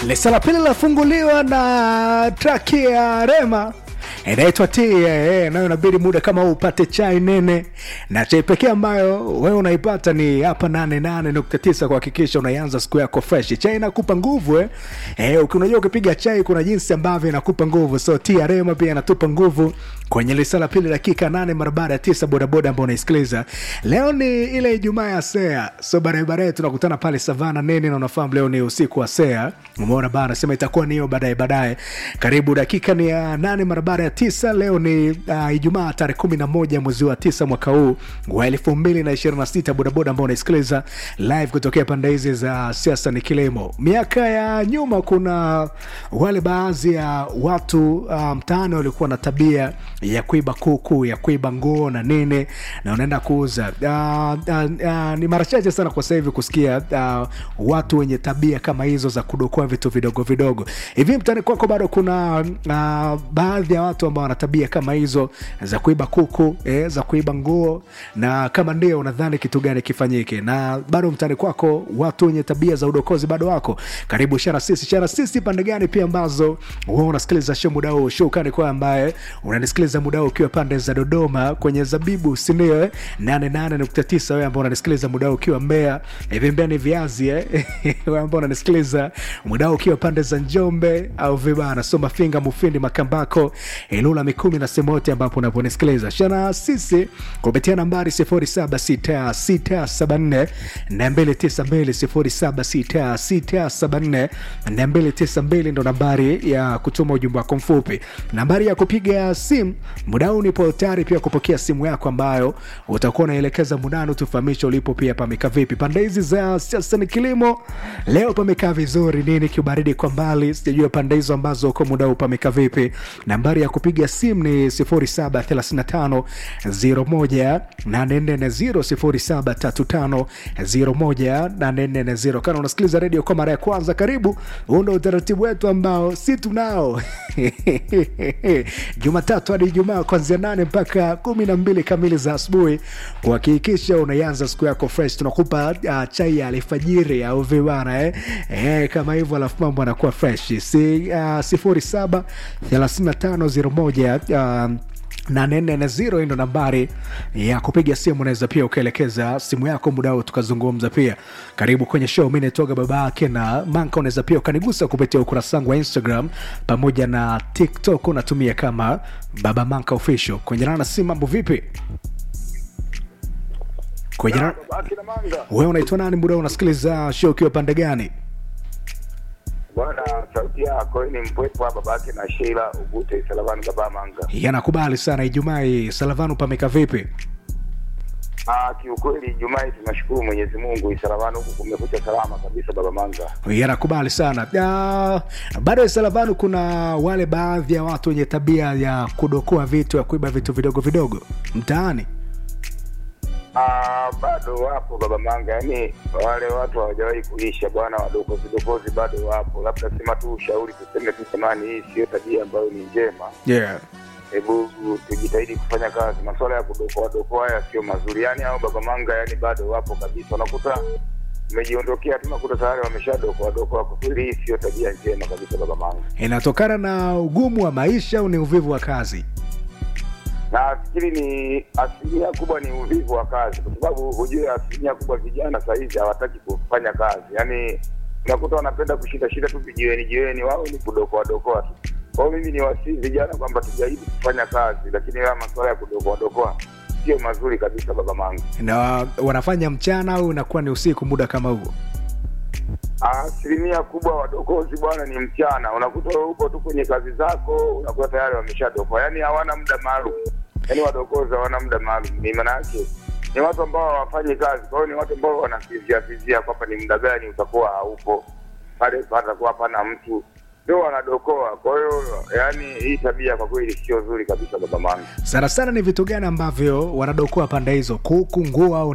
Lisa la pili lafunguliwa na traki ya Rema inaitwa T eh, nayo inabidi muda kama huu upate chai nene, na chai pekee ambayo wewe unaipata ni hapa 88.9 kuhakikisha unaianza siku yako fresh. Chai inakupa nguvu eh, eh unajua ukipiga chai kuna jinsi ambavyo inakupa nguvu, so T ya Rema pia inatupa nguvu kwenye lisa la pili dakika nane mara baada ya tisa bodaboda ambao unaisikiliza leo ni ile ijumaa ya sea so baadaye baadaye tunakutana pale savana nene na unafahamu leo ni usiku wa sea umeona bana sema itakuwa ni hiyo baadaye baadaye karibu dakika ni ya nane mara baada ya tisa leo ni uh, ijumaa tarehe kumi na moja mwezi wa tisa mwaka huu wa elfu mbili na ishirini na sita bodaboda ambao unaisikiliza live kutokea pande hizi za siasa ni kilimo miaka ya nyuma kuna wale baadhi ya watu uh, mtaani walikuwa na tabia ya kuiba kuku ya kuiba nguo na nini na unaenda kuuza uh, uh, uh, ni mara chache sana kwa sahivi kusikia uh, watu wenye tabia kama hizo za kudokoa vitu vidogo vidogo hivi mtani kwako bado kuna uh, baadhi ya watu ambao wana tabia kama hizo za kuiba kuku eh, za kuiba nguo na kama ndio unadhani kitu gani kifanyike na bado mtani kwako watu wenye tabia za udokozi bado wako karibu shara sisi shara sisi pande gani pia ambazo huwa unasikiliza show muda huu shukani kwa ambaye unanisikiliza muda huu ukiwa pande za dodoma kwenye zabibu sindio eh? 88.9 wewe ambao unanisikiliza muda huu ukiwa mbea hivi mbea ni viazi eh? wewe ambao unanisikiliza muda huu ukiwa pande za njombe au vibana soma finga mufindi makambako ilula mikumi na sehemu yote ambapo unaponisikiliza shana sisi kupitia nambari 076674 292 076674 ndo nambari ya kutuma ujumbe wako mfupi nambari ya kupiga simu muda huu nipo tayari pia kupokea simu yako ambayo utakuwa unaelekeza mudani tufahamisha ulipo pia pamekaa vipi pande hizi za siasa ni kilimo leo pamekaa vizuri nini kiubaridi kwa mbali sijajua pande hizo ambazo uko muda huu pamekaa vipi nambari ya kupiga simu ni 0735 01 0735 01 kana unasikiliza redio kwa mara ya kwanza karibu huu ndo utaratibu wetu ambao si tunao jumatatu hadi ijumaa kuanzia nane mpaka kumi na mbili kamili za asubuhi kuhakikisha unaianza siku yako fresh tunakupa uh, chai ya alfajiri au vibana eh? Eh, kama hivyo alafu mambo anakuwa fresh si uh, sifuri saba thelathini na tano zero moja uh, na nene na zero hii ndo nambari ya kupiga simu unaweza pia ukaelekeza simu yako muda huu tukazungumza pia karibu kwenye show mi naitoga baba yake na manka unaweza pia ukanigusa kupitia ukurasa wangu wa instagram pamoja na tiktok unatumia kama baba manka official kwenye rana si mambo vipi kwenye rana Akina Manga. wewe unaitwa nani muda huu unasikiliza show ukiwa pande gani Bwana, sauti yako ni mpwepo hapa babake na Sheila Ugute Salavani baba Manga. yanakubali sana ijumaa hii salavanu pameka vipi Ah, kiukweli Ijumaa hii tunashukuru Mwenyezi Mungu Salavani huku kumekucha salama kabisa baba Manga. yanakubali sana Ah, bado salavanu kuna wale baadhi ya watu wenye tabia ya kudokoa vitu ya kuiba vitu vidogo vidogo mtaani Ah, bado wapo baba Manga, yaani wale watu hawajawahi kuisha bwana, wadokozi dokozi bado wapo. Labda sema tu ushauri tuseme tu jamani, hii sio tabia ambayo ni njema. yeah. Hebu tujitahidi kufanya kazi. Masuala ya kudokoa dokoa haya sio mazuri, yaani hao baba Manga, yaani bado wapo kabisa. Unakuta umejiondokea tu, unakuta tayari wameshadokoa dokoa. Kwa kweli hii sio tabia njema kabisa baba Manga, inatokana na ugumu wa maisha au ni uvivu wa kazi na nafikiri ni asilimia kubwa ni uvivu wa kazi, kwa sababu hujue asilimia kubwa vijana saa hizi hawataki kufanya kazi, yaani unakuta wanapenda kushinda shinda tu vijiweni jiweni, wao ni kudokoa dokoa tu. Kwa hiyo mimi ni wasii vijana kwamba tujaribu kufanya kazi, lakini haya masuala ya kudokoa dokoa sio mazuri kabisa baba Manga. na wanafanya mchana au inakuwa ni usiku muda kama huo asilimia kubwa wadokozi bwana ni mchana unakuta huko tu kwenye kazi zako unakuwa tayari wameshadokoa yaani hawana muda maalum yaani wadokozi hawana muda maalum ni maana yake ni watu ambao hawafanyi kazi kwa hiyo ni watu ambao wanafizia fizia kwamba ni muda gani utakuwa haupo pale patakuwa hapana mtu ndio wanadokoa kwa hiyo yaani hii tabia kwa kweli sio nzuri kabisa baba manga sana sana ni vitu gani ambavyo wanadokoa pande hizo kuku nguo au